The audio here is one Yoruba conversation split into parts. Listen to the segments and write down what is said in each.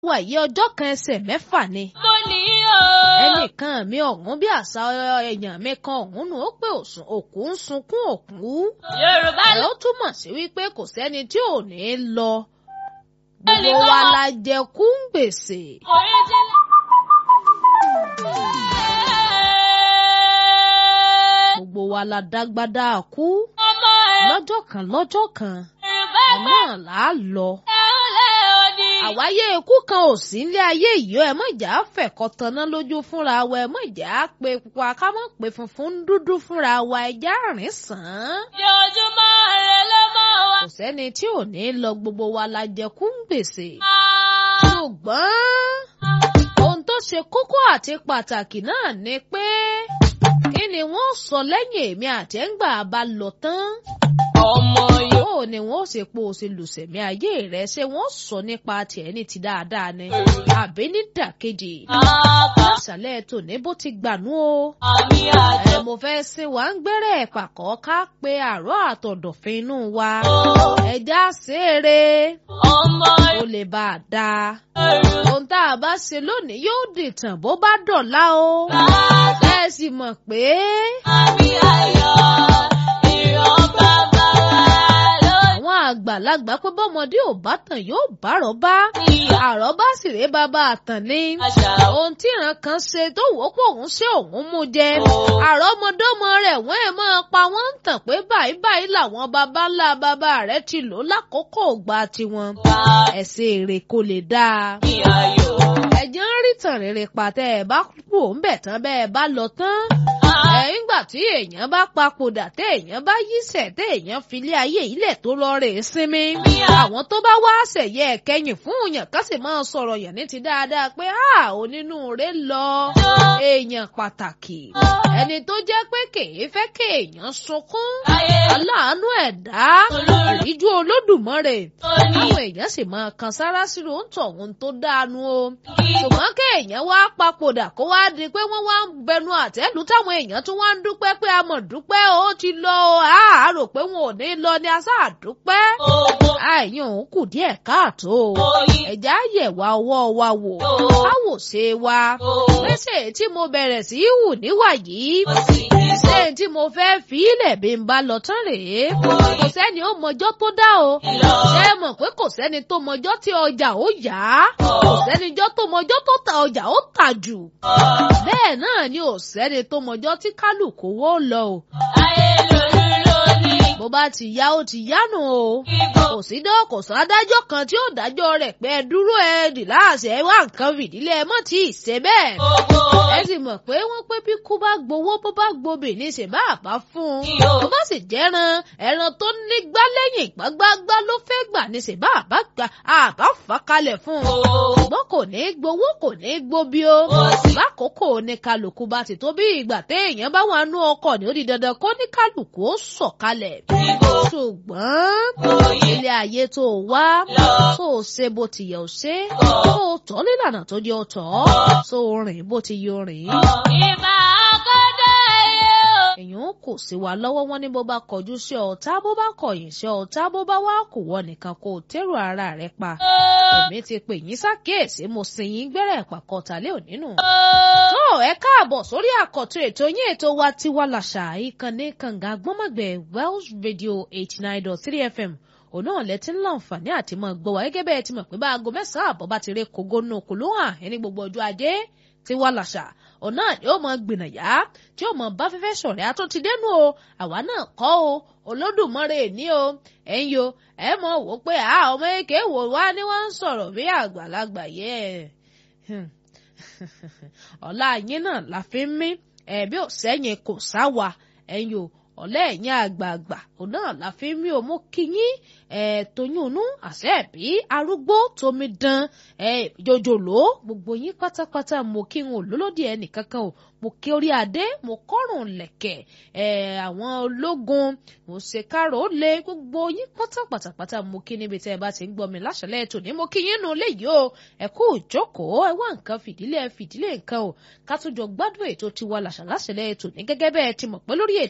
wà yí ọjọ́ kan ẹsẹ̀ mẹ́fà ni. mo ní o. ẹnìkan mi ọ̀hún bí àṣà èèyàn mi kan ọ̀hún nù ó pé òkú ń sunkún òkú. yorùbá ẹ̀ ló ó túmọ̀ sí wípé kò sẹ́ni tí ò ní lọ. gbogbo wa la jẹ kú ń gbèsè. oríjìnlẹ̀. gbogbo wa la dágbádá kú. ọmọ ẹ̀ lọ́jọ́ kan lọ́jọ́ kan yorùbá ẹ̀ náà là á lọ. ẹ̀húnlẹ̀ òdì. àwáyé ikú kan ò sí nílé ayé yìí ẹ mọ̀ ìjà fẹ̀kọ́ tanná lójú fúnra wa ẹ mọ̀ ìjà pé pupa ká mọ̀ pé funfun ń dúdú fúnra wa ẹja rìn sàn án. ojoojúmọ́ rẹ̀ ló mọ̀ wá. kò sẹ́ni tí ò ní lọ gbogbo wa la jẹ kú ń gbèsè. Ah. ṣùgbọ́n ohun tó ṣe kókó àti pàtàkì náà ni pé kí ni wọ́n sọ lẹ́yìn èmi àtẹ́ngbà bá lọ tán ọmọ yóò. bó ni wọ́n ṣe po ṣe lùsẹ̀mí ayé rẹ̀ ṣé wọ́n sọ nípa tiẹ̀ ní ti dáadáa ni àbí ní dàkejì àbá àṣàlẹ̀ tòní bó ti gbànú o àmì àjọ. ẹ mo fẹ́ sin wa ń gbẹ́rẹ́ pàkọ́ ká pe àárọ̀ àtọ̀dọ̀fin inú wa ẹja ṣeré ọmọ ó lè bá a dáa yorùbá. ohun tá a bá ṣe lónìí yóò dìtàn bó bá dọ̀la o ẹ sì mọ̀ pé àmì ayọ̀ ìran bàbá wa ló àwọn àgbàlagbà pé bọ́mọdé ò bá tàn yóò bá rọ́bá ní àrọ́bá sì rèé bàbá àtàn ni. àṣà ohun tí ìran kan ṣe tó wò ó pò òun ṣe òun mú jẹ àrọ́mọdọ́mọ rẹ̀ wọ́n ẹ̀ máa pa wọ́n ń tàn pé báyìí báyìí làwọn baba ńlá baba rẹ̀ ti lò lákòókò ògbà tiwọn. bá ẹ̀sìn èrè kò lè dáa. ní ayọ̀. ẹ̀jẹ̀ ń rí tàn rere pàtẹ́ ẹ̀ bá kú òun bẹ̀ tán bẹ́ẹ̀ bá lọ tán. ẹ̀ ńgbà tí èèyàn bá papòdà tẹ́ èèyàn bá yíṣẹ̀ tẹ́ èèyàn filé ayé ilẹ̀ tó lọ rè é sinmi. àwọn tó bá wá ṣẹ̀yẹ ẹ̀kẹyìn fún òyàn ká sì máa sọ̀rọ̀ yàn ní ti dáadáa pé a onínúure lọ èèyàn pàtàkì ẹni tó jẹ́ pé kèé fẹ́ kéèyàn sunkún ayé aláàánú ẹ̀dá ìríjú olódùmarè àwọn èèyàn sì máa kan sára sírò ń tọ̀ ohun tó dáanu o ṣùgbọ́n kéèyàn wá papòdà kó wá di pé wọ́n wá ń bẹnu àtẹ́lù táwọn èèyàn tún wá ń dúpẹ́ pé a mọ̀ dúpẹ́ ó ti lọ o a rò pé wọn ò ní lọ ni a sáà dúpẹ́ owó àìyàn òun kù díẹ̀ káàtó oyin ẹ̀já yẹ̀wá ọwọ́ wa wò káwò ṣe wa pèsè tí mo bẹ̀rẹ̀ sí í hù níwà yìí òsì ṣé tí mo fẹ́ fi ilẹ̀ bí n bá lọ tán rèé kò sẹ́ni ó mọjọ́ tó dá o ṣé ẹ mọ̀ pé kò sẹ́ni tó mọjọ́ tí ọjà ó yá kò sẹ́nijọ́ tó mọjọ́ tó ta ọjà ó tà jù bẹ́ẹ̀ náà ni ò sẹ́ni tó mọjọ́ tí kálukú wó lọ o ayé lórí lónìí bó bá ti yá ó ti yánu o ibo kò sí dán kò sọ adájọ́ kan tí ó dájọ́ rẹ̀ pé ẹ dúró ẹ dì láàṣẹ ẹ wá nǹkan fìdílé ẹ mọ̀ tí ì ṣe bẹ́ẹ̀ gbogbo ẹ sì mọ̀ pé wọ́n pé bí kú bá gbowó bó bá gbobì ní ṣe bá àbá fún un Iyo. tó bá sì jẹ́ran ẹran tó ní gbá lẹ́yìn gbágbágbá ló fẹ́ gbà ní ṣe bá àbá gbà àbá fà kalẹ̀ fún un ṣùgbọ́n kò ní gbowó kò ní gbóbi o lákòókò ní kálukú bá ti tó bí ìgbà téèyàn bá wà nú ọkọ̀ ní ó di dandan kó ní kálukú ó sọ̀kalẹ̀ ṣùgbọ́n ilé ayé tó o wá tó o ṣe bó ti yẹ o ṣe tó o tọ́ nílànà tó yẹ o tọ́ tó o rìn bó ti yẹ o rìn ìbá akọ́dọ̀ ayé o. èèyàn kò sí wa lọ́wọ́ wọn ní bó bá kọjú sí ọ̀tá bó bá kọ̀yìn sí ọ̀tá bó bá wá kò wọ nìkan kó o tẹ́rù ara rẹ pa èmi ti pè yín sákèésí mo sì yín gbẹ́rẹ́ pàkọ́tàlẹ́ ònínú. tó ẹ káàbọ̀ sórí àkọ́tún ètò yín ètò wa tiwa làṣà ìkànnì kànga gbọ́mọ̀gbẹ̀ Welsh Radio eighty nine dot three FM òun náà lẹ ti ń láǹfààní àti mọ gbọ́ wa gẹ́gẹ́ bẹ́ẹ̀ ti mọ̀ pé bá aago mẹ́sàn-án àbọ̀ bá ti rí kogo nù kò ló hàn ẹni gbogbo ọjọ́ ajé tiwa làṣà òun náà yóò mọ gbìnàyà tí yóò mọ bá fẹ́fẹ́ sọ̀rẹ́ àtún ti dénú o àwa náà kọ́ o olódùmarè ní o ẹ̀yin o ẹ mọ̀ wò pé a ọmọ èké wò wá ní wọ́n ń sọ̀rọ̀ bí àgbàlagbà yẹ ọ̀la yín náà la fi ń mí ẹ̀bí ò sẹ́yìn kò sáwà ẹ̀yin o ọ̀lẹ́ ẹ̀yìn àgbààgbà òun náà la fi ń mí o mú kíyín ẹ̀ tóyúnú àṣẹ bí arúgbó tómi dán ẹ̀ jòjòló gbogbo yín pátápátá mo kí n ò lólódì ẹnì kankan o mo kí orí adé mo kọ́rùn lẹ̀kẹ̀ ẹ̀ àwọn ológun mo ṣe kárò ó lé gbogbo yín pátápátápátá mo kí níbi tẹ́ ẹ bá ti ń gbọ́ mi láṣẹlẹ̀ tòní mo kí yín nu léyìí o ẹ kú ìjókòó ẹ wá nǹkan fìdílé ẹ fìdílé nǹkan o ká tún jọ gbádùn ètò tiwa làṣà láṣẹlẹ̀ tòní gẹ́gẹ́ bẹ́ẹ̀ ti mọ̀ pé lórí ètò yìí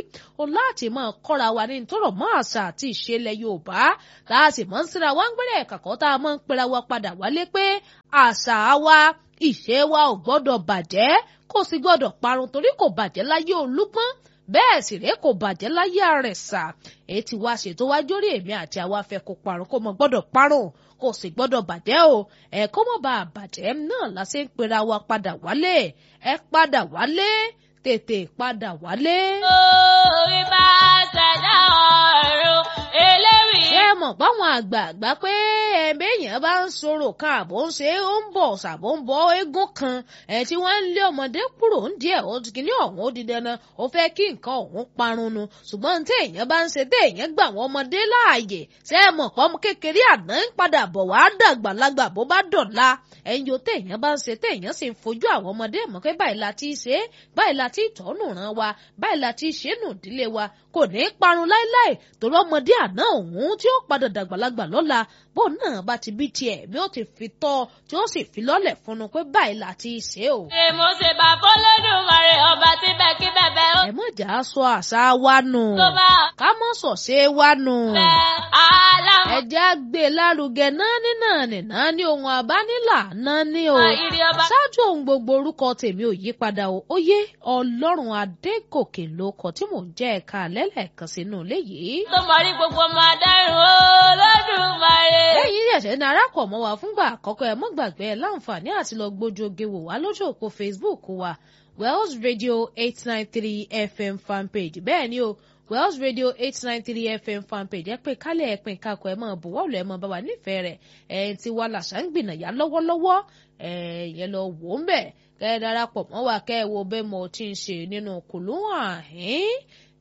o láti máa kọ́ra wa ní tọrọ mọ́ àṣà àti ìṣẹ̀lẹ̀ Yorùbá tá a sì mọ́ ń síra wá ń gbẹ́rẹ́ kàkọ́ tá a máa ń pera wa padà wálé pé àṣà wa ìṣe wa ò gbọ́dọ̀ bàjẹ́ kò sì gbọ́dọ̀ parun torí kò bàjẹ́ láyé Olúpọ́n bẹ́ẹ̀ sì rèé kò bàjẹ́ láyé Àrẹ̀sà èyí tí wàá ṣètò wá jórí èmi àti àwa fẹ́ kó parun kó mọ gbọ́dọ̀ parun kò sì gbọ́dọ̀ bàjẹ́ o ẹ kó mọ̀ bá a bàjẹ́ náà la ṣe ń pera wa padà wálé ẹ padà wálé tètè padà wálé. Orí bá ṣẹ̀dá ọ̀run eléwì. ṣé ẹ mọ̀ báwọn àgbààgbà pé ẹ̀mí èèyàn bá ń sọ̀rọ̀ kan àbò ń ṣe ó ń bọ̀ ṣàbò ń bọ̀ eégún kan ẹ̀ tí wọ́n ń lé ọmọdé kúrò ń díẹ̀ ó kìíní ọ̀hún ó di dandan ó fẹ́ kí nǹkan ọ̀hún parun nu ṣùgbọ́n tí èèyàn bá ń ṣe tí èèyàn gbà wọ́n ọmọdé láàyè ṣé ẹ mọ̀ pọ́n kékeré àná ń padà bọ̀ wá dàgbàlagbà bó bá dọ̀la ẹ̀yin o téèyàn bá ń ṣe téèyàn sì ń fojú àwọn ọmọdé mọ̀ pé báyìí la ti ṣe é báyìí la ti tọ́nù ràn wa báyìí la ti ṣe é nù ìdílé wa kò ní í parun láéláé torí ọmọdé àná òun tí ó padà dàgbàlagbà lọ́la bó náà bá ti bí tiẹ̀ bí ó ti fi tọ́ tí ó sì fi lọ́lẹ̀ fún un pé báyìí la ti ṣe o. Ṣé mo ṣe bá fọlọ́dúnrún ọba tí bẹ́ẹ̀ kí bẹ́ẹ̀ ó ẹ mọ̀ jà á sọ àṣà wa nù tó bá ká mọ̀ sọ̀ṣẹ́ wa nù. fẹ́ aláwọ̀ ẹ̀jẹ̀ á gbé lárugẹ náà ní náà ní náà ní ohun àbánilà náà ní o. ìrì ọba. ṣáájú ohun gbogbo orúkọ tèmi ò yí padà o ó yé ọlọ́run adégòkè ló kọ tí mò ń jẹ́ ẹ̀ka lẹ́lẹ́kan sínú ilé yìí. tó mọ rí gbogbo ọmọ adáhùn olódùmarè. lẹ́yìn ṣẹ̀ṣẹ̀ ní arákọ̀ mọ́ wa fúngbà àkọ́kọ́ ẹ̀ mọ́ gbàgbé ẹ̀ láǹfààní àti lọ gbójú oge wò wá lójú òpó Facebook wa Wells Radio eight nine three FM fanpage bẹ́ẹ̀ ni o Wells Radio eight nine three FM fanpage ẹ pé kálẹ̀ ẹ pín kakọ̀ ẹ máa bùwọ́ọ̀lù ẹ máa bá wa nífẹ̀ẹ́ rẹ̀ ẹ̀ ti wá làṣà ń gbìnàyà lọ́wọ́lọ́wọ́ ẹ̀ yẹn lọ wò ó ń bẹ̀ kẹ́ ẹ darapọ̀ mọ́ wa kẹ́ ẹ wo bẹ́ẹ̀ mo ti ń ṣe nínú kùlùwà